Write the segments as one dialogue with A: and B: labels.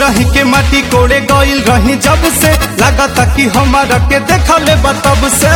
A: भोरही के माटी कोड़े गइल रही जब से लागता कि हमारा के देखले बतब से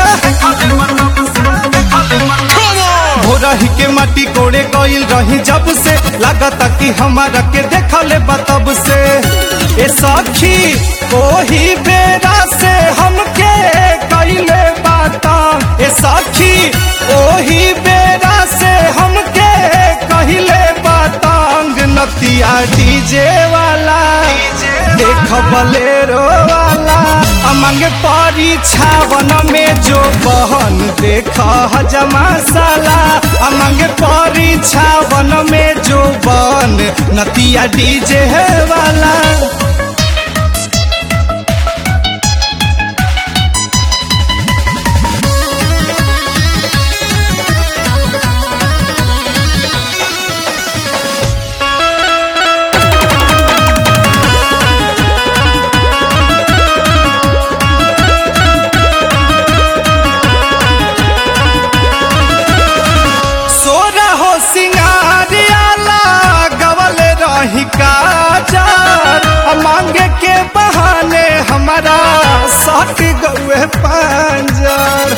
A: भोरही के माटी कोड़े गइल रही जब से लागता कि हमारा के देखले बतब से ए सखी ओही बेरा से हमके कइले बाता ए सखी ओही बेरा से हमके कहिले बातांग नतिया डीजे वाला देख बलेरो वाला अमंग परीक्षावन में जो बहन देख हजमा साला अमंग परीक्षावन में जो बहन नतिया डीजे वाला सोरा हो सिंगारियाला गवल रही काजर आ मांगे के बहाने हमारा सट गए पंजर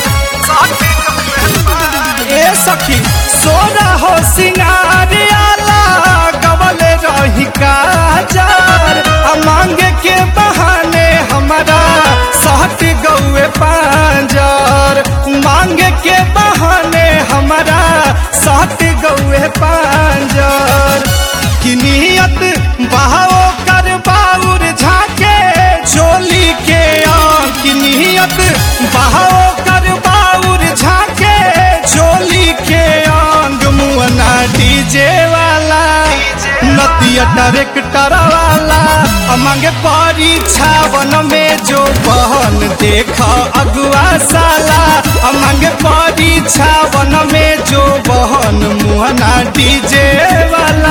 A: ए सखी सोरा हो सिंगारियाला गवल रही काजर आ मांगे के बहाने हमारा सट गए पंजर मांगे के बहाने हमारा साथ गौए पांजर की नियत बहाओ कर बाउर झाके चोली के आम की नियत बहाओ कर बाउर झाके चोली के आंग मुअना डीजे वाला नतिया डायरेक्टर वाला अमंगे परीक्षावन में जो बहन देख अगुआ साला अमंगे परीक्षावन में जो बहन मुहना डीजे वाला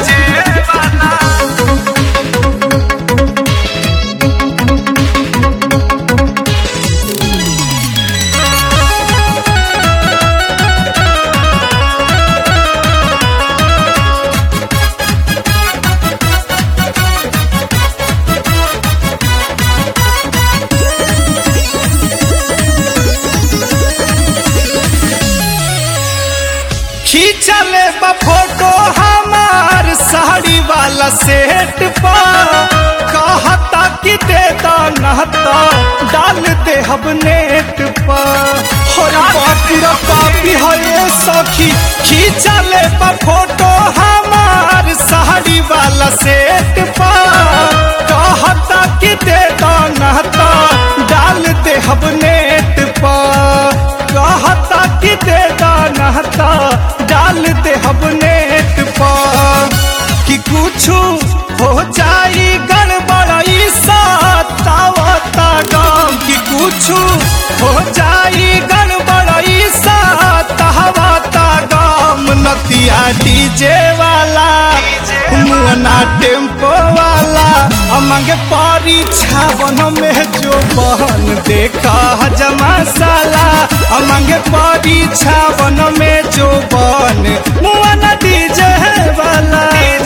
A: खींचले बा फोटो हमार साड़ी वाला सेट पर कहता कि दे दो नहता डाल दे हम नेट पर होय बापी रे बापी होय सखी खींचले बा फोटो हमार साड़ी वाला सेट पर कहता कि दे दो नहता डाल दे हम नेट पर कहता कि दे दो नहता डाल दे हम नेट पर कि कुछ हो जाई गड़बड़ाई सतावता गाम कि कुछ हो जाई गड़बड़ाई सतावता गाम नतिया डीजे वाला मुअना टेम्पो वाला अमंग परीक्षावन में जो बहन देखा हजमा साला अमंग परीक्षावन में जो बहन मुअना डीजे वाला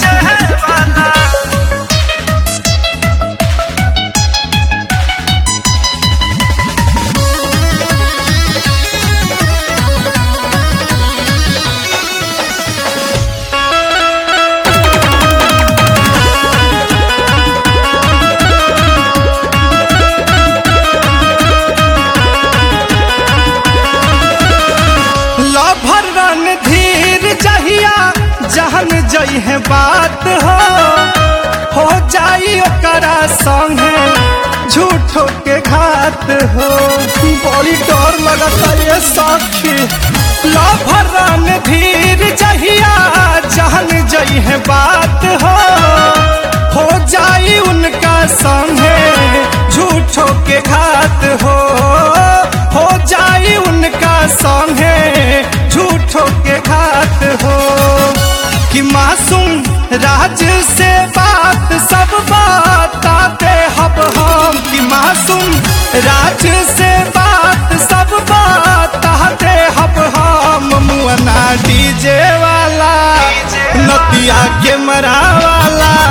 A: लभर रन धीर जहिया जहन जई है बात हो हो जाई ओकरा संगे झूठो के घात हो बड़ी डर लगता ये साखी लभर रन धीर जहिया जहन जई है बात हो हो जाई उनका संगे झूठो के घात हो हो जाई उनका संगे झूठो के घात हो कि मासूम राज से बात सब बताते हब हम कि मासूम राज से बात सब बताते हब हम मुअना डीजे वाला नतिया कैमरा वाला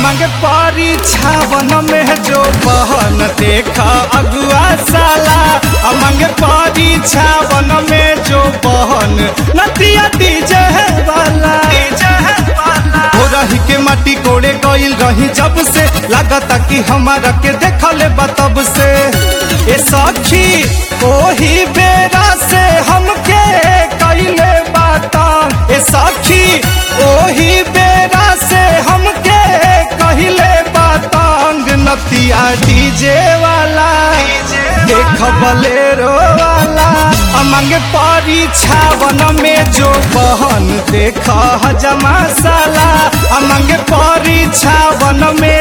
A: मांगे परीक्षावन में जो बहन देखा अगुआ साला आ मांगे परीक्षावन में जो बहन नतिया डीजे वाला हो रही के माटी कोड़े गइल रही जब से लागता कि हमारा के देखले बतब से ए सखी ओही बेरा से हमके कइले बाता ए सखी ओही बेरा से हमके कहिले बातांग नतिया डीजे वाला देख बलेरो वाला अमंग परीक्षावन में जो बहन देख हजमा साला अमंग परीक्षावन में